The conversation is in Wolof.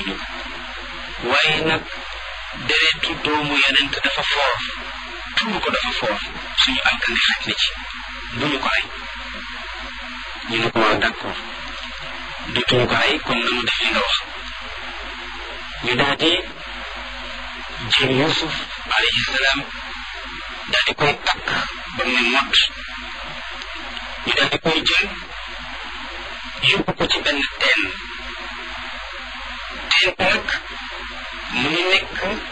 bëggatuñu ko waaye nag deretu doomu yonent dafa foor tuur ko dafa foor suñu alkande xaj na ci bu ñu ko rey ñu ne ko waaw d'accord dutuñu ko rey kon nanu def li nga wax ñu daal di jël Yuusuf alayhi salaam daal di koy takk ba mu ne mott ñu daal di koy jël yóbbu ko ci benn teen teen nag mu ngi nekk